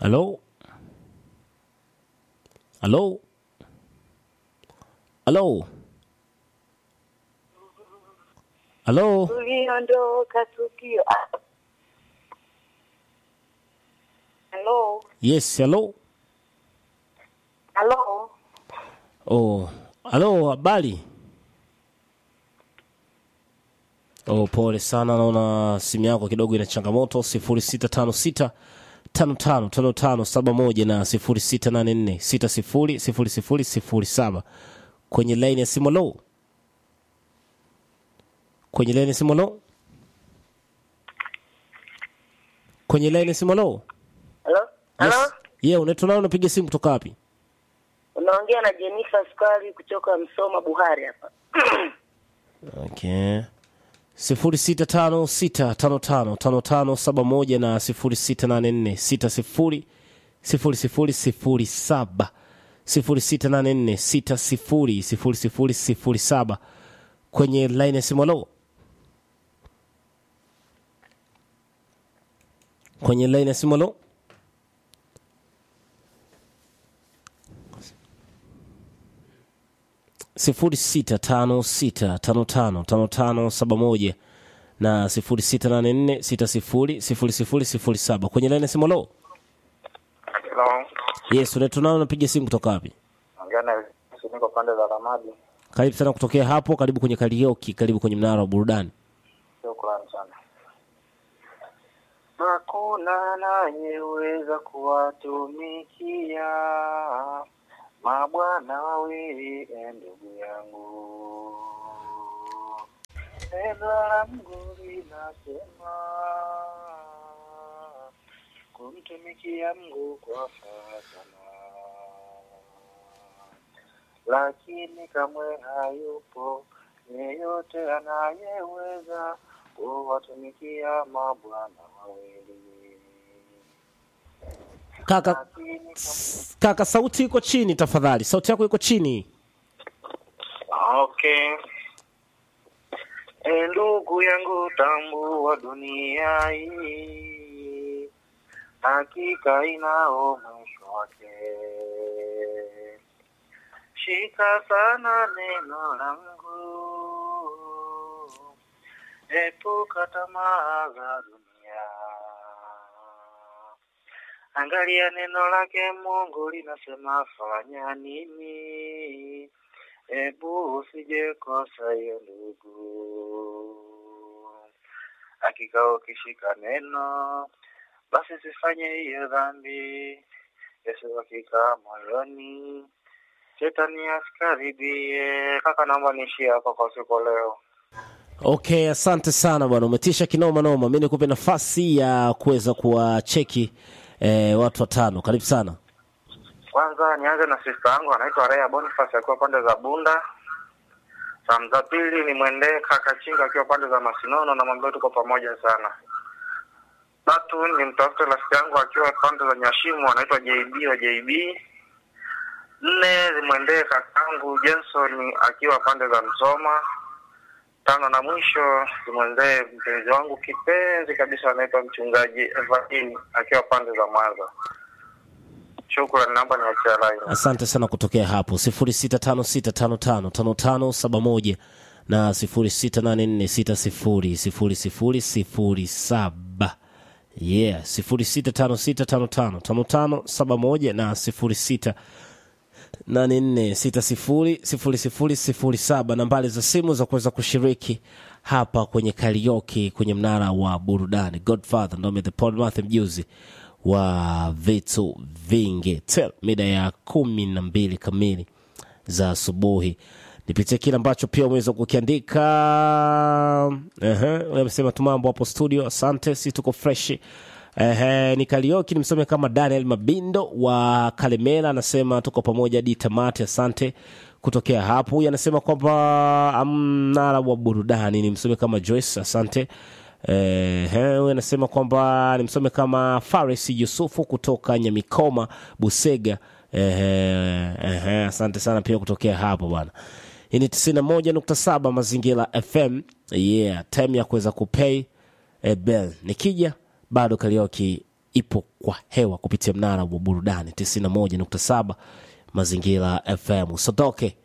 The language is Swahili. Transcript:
Halo? Halo? Halo? Halo? Tuliondoka tukio. Halo, Yes, halo? halo, Oh, halo, habari? Oh, pole sana, naona simu yako kidogo ina changamoto. 0656 55 55 71 na 0684 60 00 07 kwenye line ya simu. Lo, kwenye line ya simu. Lo, kwenye line ya simu. Lo, halo, halo. yes. Yeah, unaitwa nani? Unapiga simu kutoka wapi? Unaongea na Jennifer Sukari kutoka Msoma Buhari hapa. Okay. sifuri sita tano sita tano tano tano tano saba moja na sifuri sita nane nne sita sifuri sifuri sifuri sifuri saba sifuri sita nane nne sita sifuri sifuri sifuri sifuri saba kwenye line ya simu. Halo, kwenye line ya simu. Halo, sifuri sita tano sita tano tano tano tano saba moja na sifuri sita nane nne sita sifuri sifuri sifuri sifuri saba kwenye laini ya simu. Lo, Hello. yes, unaitwa nani? Unapiga simu kutoka wapi? Ongea na Yesu, niko pande za Ramadi. Karibu sana kutokea hapo, karibu kwenye karaoke, karibu kwenye mnara wa burudani. Shukrani sana. Hakuna anayeweza kuwatumikia mabwana wawili, e ndugu yangu. Neno la Mungu linasema kumtumikia Mungu kwa furaha sana lakini kamwe hayupo yeyote anayeweza kuwatumikia mabwana wawili. Kaka, Lakini kamwe... kaka, sauti iko chini tafadhali, sauti yako iko chini. Okay. E, ndugu yangu, tambua dunia hii hakika inao mwisho wake. Shika sana neno langu, epuka tamaa za dunia. Angalia neno lake Mungu linasema fanya nini, ebu usije kosa hiyo ndugu. Hakika ukishika neno, basi sifanye hiyo dhambi, Yesu hakika moyoni Shetani asikaribie. Kaka, naomba niishie hapa kwa siku leo. Okay, asante sana bwana, umetisha kinoma noma. Mi nikupe nafasi ya kuweza kuwacheki eh, watu watano. Karibu sana. Kwanza nianze na sista yangu anaitwa Rea Boniface akiwa pande za Bunda. Salamu za pili ni mwendee kaka Chinga akiwa pande za Masinono, na mwambie tuko pamoja sana. Tatu ni mtafute rafiki yangu akiwa pande za Nyashimu, anaitwa JB wa JB. Nne zimwendee kakangu Jenson akiwa pande za Msoma. Tano na mwisho zimwendee mpenzi wangu kipenzi kabisa anaitwa mchungaji Evanini akiwa pande za Mwanza. Shukrani, naomba niachia line. Asante sana kutokea hapo sifuri sita tano sita tano tano tano tano saba moja na sifuri sita nane nne sita sifuri sifuri sifuri sifuri saba yeah sifuri sita tano sita tano tano tano tano saba moja na sifuri sita nane nne sita sifuri sifuri sifuri sifuri saba nambari za simu za kuweza kushiriki hapa kwenye karaoke kwenye mnara wa burudani godfather ndome the podmath mjuzi wa vitu vingi tel mida ya kumi na mbili kamili za asubuhi nipitie kile ambacho pia umeweza kukiandika Ehe, amesema tu mambo hapo studio asante si tuko freshi Ehe, ni Karioki nimsome kama Daniel Mabindo wa Kalemela anasema tuko pamoja hadi tamati, asante kutokea hapo. Huyu anasema kwamba mnara wa burudani nimsome kama Joyce, asante. Ehe, huyu anasema kwamba nimsome kama Faris Yusufu kutoka Nyamikoma Busega. Ehe, ehe, asante sana pia kutokea hapo bwana. Hii ni tisini na moja nukta saba Mazingira FM. Yeah, time ya kuweza kupay eh, bell. Nikija bado karaoke ipo kwa hewa kupitia mnara wa burudani 91.7 mazingira fm usotoke